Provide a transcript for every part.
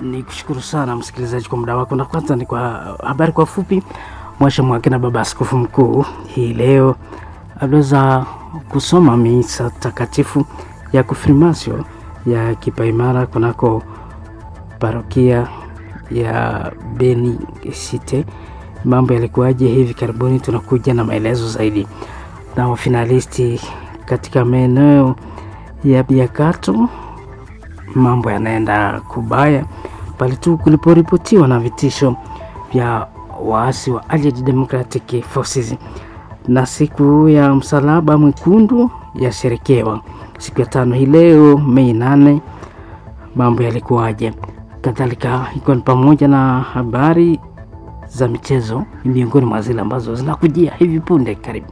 Ni kushukuru sana msikilizaji kwa muda wako, na kwanza ni kwa habari kwa fupi. Mwasha Mwakina, baba askofu mkuu, hii leo aliweza kusoma misa takatifu ya konfirmasio ya kipaimara kunako parokia ya Beni Cite. Mambo yalikuwaje hivi karibuni? Tunakuja na maelezo zaidi. Na wafinalisti katika maeneo ya Biakato, mambo yanaenda kubaya pale tu kuliporipotiwa na vitisho vya waasi wa Allied Democratic Forces. Na siku ya msalaba mwekundu yasherekewa siku ya tano hii leo Mei nane. Mambo yalikuwaje? Kadhalika ikiwa ni pamoja na habari za michezo, miongoni mwa zile ambazo zinakujia hivi punde. Karibu.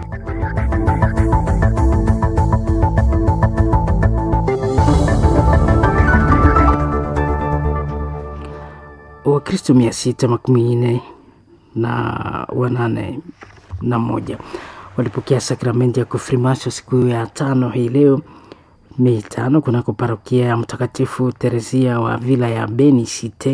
Wakristo mia sita makumi nne na wanane na moja walipokea sakramenti ya konfirmasio siku ya tano hii leo Mei tano kunako parokia ya Mtakatifu Teresia wa vila ya Beni Cite.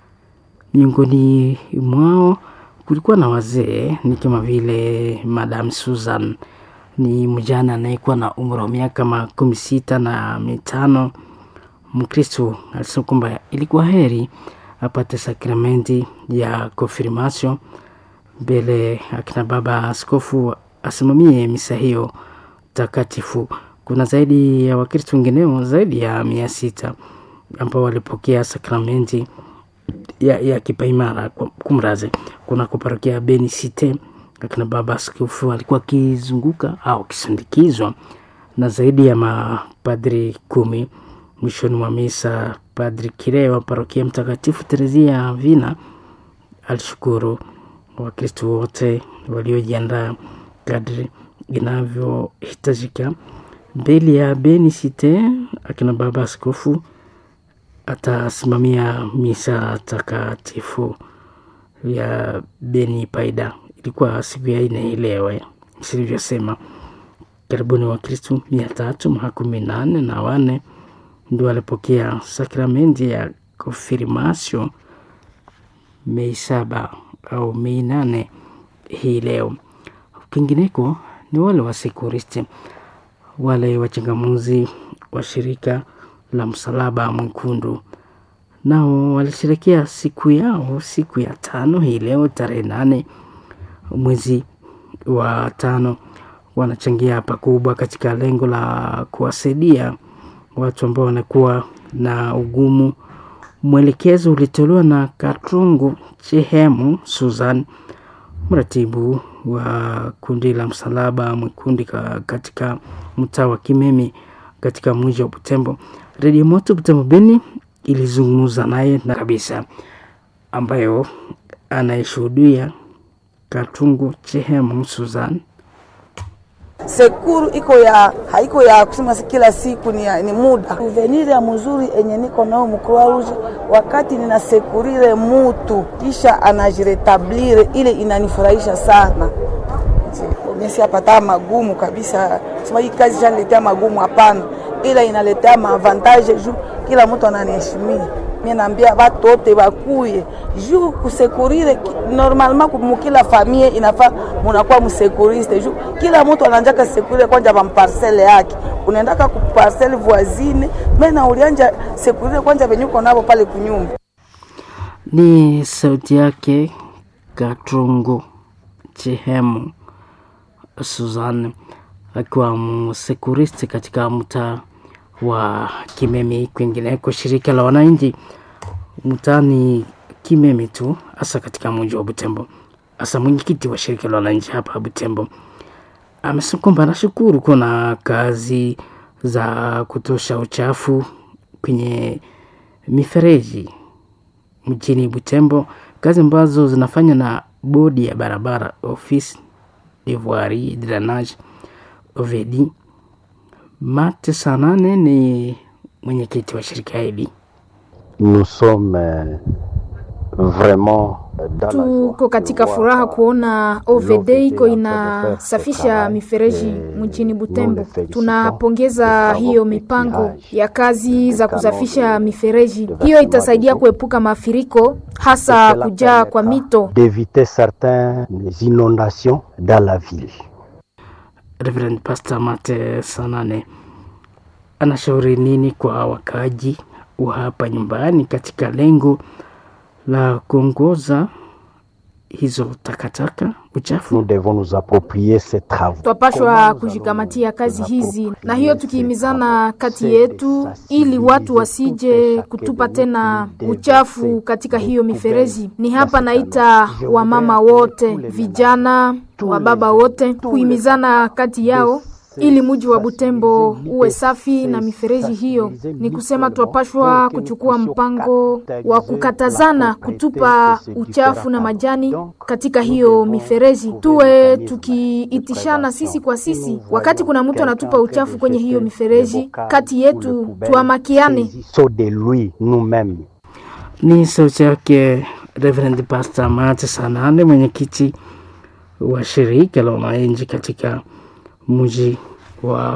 Miongoni mwao kulikuwa na wazee ni kama vile Madam Susan, ni mjana anayekuwa na umri wa miaka makumi sita na mitano. Mkristo alisema kwamba ilikuwa heri apate sakramenti ya konfirmasio mbele akina baba askofu asimamie misa hiyo takatifu. Kuna zaidi ya Wakristo wengineo zaidi ya mia sita ambao walipokea sakramenti ya, ya kipaimara kumraze kuna kuparokia ya Beni Cite. Akina baba askofu alikuwa akizunguka au akisindikizwa na zaidi ya mapadri kumi. Mwishoni mwa misa, Padri Kire wa parokia Mtakatifu Terezia Vina alishukuru Wakristo wote waliojiandaa kadri inavyohitajika mbele ya Beni Cite. Akina baba askofu atasimamia misa takatifu ya Beni Paida. Ilikuwa siku ya ine ilewe silivyosema, karibuni Wakristo mia tatu makumi nane na wane ndio walipokea sakramenti ya konfirmasio Mei saba au Mei nane hii leo. Kwingineko ni wale wasekuristi wale wachangamuzi wa shirika la Msalaba Mwekundu nao walisherekea siku yao siku ya tano hii leo tarehe nane mwezi wa tano. Wanachangia pakubwa katika lengo la kuwasaidia watu ambao wanakuwa na ugumu. Mwelekezo ulitolewa na Katrungu Chehemu Susan, mratibu wa kundi la Msalaba Mwekundu katika mtaa wa Kimemi katika mji wa Butembo. Redio Moto Butembo Beni ilizungumza naye na kabisa, ambayo anayeshuhudia Katungu Chehemu Susan. Sekuru iko ya haiko ya kusema kila siku ni, ya, ni muda uvenire ya mzuri enye niko nao mkroa rouge wakati ninasekurire mutu kisha anajiretablire ile inanifurahisha sana. Mesi apata magumu kabisa, sema hii kazi shaniletea magumu, hapana, ila inaletea maavantage juu kila mtu ananiheshimia. Mimi naambia watu wote bakuye juu kusekurire normalement mukila famille inafaa munakuwa msekuriste juu kila mtu ananjaka sekurire kwanja ba parcelle yake, unaendaka ku parcelle voisine mena ulianja sekurire kwanja venyuko nabo pale kunyumba. Ni sauti yake Katrungu Chehemu Suzanne akiwa msekuristi katika mtaa wa Kimemi. Kwingineko, shirika la wananchi mtaani Kimemi tu hasa katika mji wa Butembo, hasa mwenyekiti wa shirika la wananchi hapa Butembo amesema kwamba anashukuru kuna kazi za kutosha uchafu kwenye mifereji mjini Butembo, kazi ambazo zinafanywa na bodi ya barabara ofisi Devoirie Drainage Ovedi. Mate Sanane ni mwenyekiti wa shirika hili. Nous sommes vraiment dans la joie Tuko katika de voir furaha kuona OVD l'OVD iko en train de inasafisha faire ce mifereji travail. mjini Nous Butembo. le félicitons. Tunapongeza Nous hiyo savons mipango l'éclairage ya kazi za des kusafisha canaux de- mifereji. de Hiyo versement itasaidia des eaux. kuepuka mafuriko, hasa Cela kujaa kwa permettra mito. d'éviter certaines inondations dans la ville. Reverend Pastor Mate Sanane anashauri nini kwa wakaaji wa hapa nyumbani katika lengo la kuongoza hizo takataka uchafu? Nous devons nous approprier ces travaux. Twapashwa kujikamatia kazi hizi, na hiyo tukihimizana kati yetu, ili watu wasije kutupa tena uchafu katika hiyo mifereji. Ni hapa naita wamama wote, vijana, wababa wote, kuhimizana kati yao ili muji wa Butembo uwe safi na mifereji hiyo. Ni kusema twapashwa kuchukua mpango wa kukatazana kutupa uchafu na majani katika hiyo mifereji, tuwe tukiitishana sisi kwa sisi. Wakati kuna mtu anatupa uchafu kwenye hiyo mifereji, kati yetu tuamakiane. Saut de lui nous-mêmes. Ni sauti yake Reverend Pastor Mate Sanane, mwenyekiti wa shirika la wananchi katika mji wa